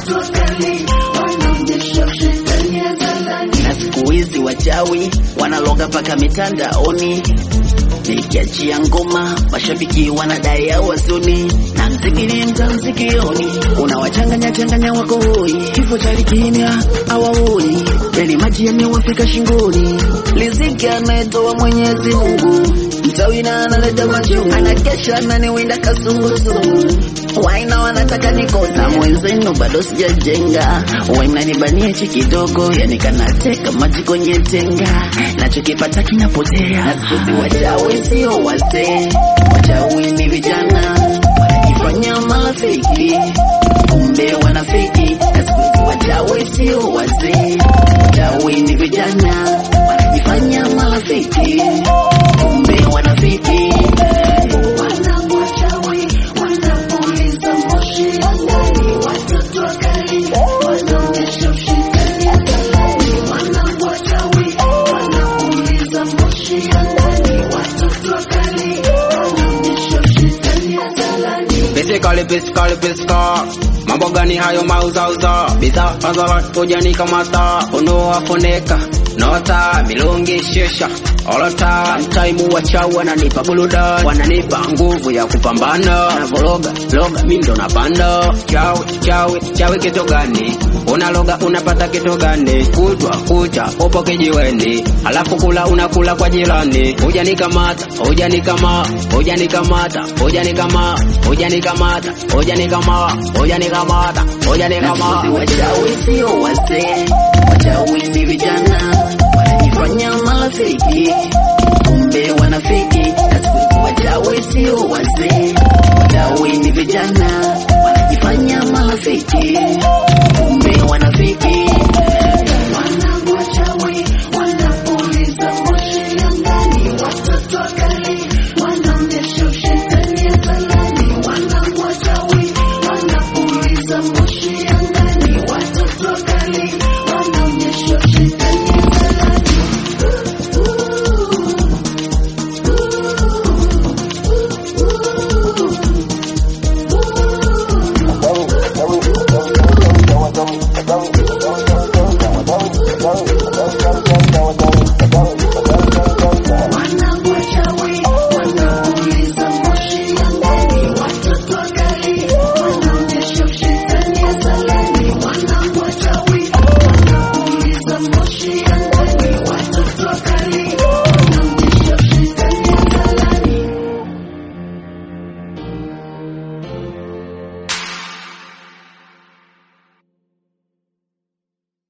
watoto wakali wanaonyesha shetani hadharani. na siku hizi wachawi wanaloga paka mitandaoni nikiachia ngoma mashabiki wanadai hawazuni na mziki ni mtamsikioni unawachanganya changanya wako hoi kifo cha kimya hawaoni yani maji yamewafika shingoni riziki anayetoa mwenyezi mungu mchawi na analeta machungu anakesha naniwinda kasungusungu waina wanataka nikosa mwenzenu bado sijajenga waina nibanie chi kidogo yani kanateka maji kwenye tenga nachokipata kinapotea na siku hizi wachawi sio wazee wachawi ni vijana wanajifanya marafiki kumbe wanafiki na siku hizi wachawi sio wazee wachawi ni vijana wanajifanya marafiki kumbe wanafiki Wanangu wachawi wanapuliza moshi angani, watoto wakali wanaonyesha ushindani hadharani. Wanangu wachawi wanapuliza moshi angani, watoto wakali wanaonyesha ushindani hadharani. Pisikali pisikali pisika mambo gani hayo mauzauza bidhaa hadhara tujani kamata unowafoneka nota milungi shisha olota mtaimu wachawi wananipa burudani wananipa nguvu ya kupambana navologa loga mi ndo napanda chawi chawi chawi kitu gani unaloga unapata kitu gani kutwa kucha upo kijiweni alafu kula unakula kwa jirani hujanikamata hujanikama hujanikamata hujanikama hujanikamata hujanikama hujanikamata hujanikamata Siku hizi wachawi sio wazee, wachawi ni vijana wanajifanya marafiki, kumbe wanafiki. Na siku hizi wachawi sio wazee, wachawi ni vijana wanajifanya marafiki, kumbe wanafiki. Wanangu wachawi wanapuliza moshi angani, watoto wakali wanaonyesha ushindani hadharani. Wanangu wachawi wanapuliza moshi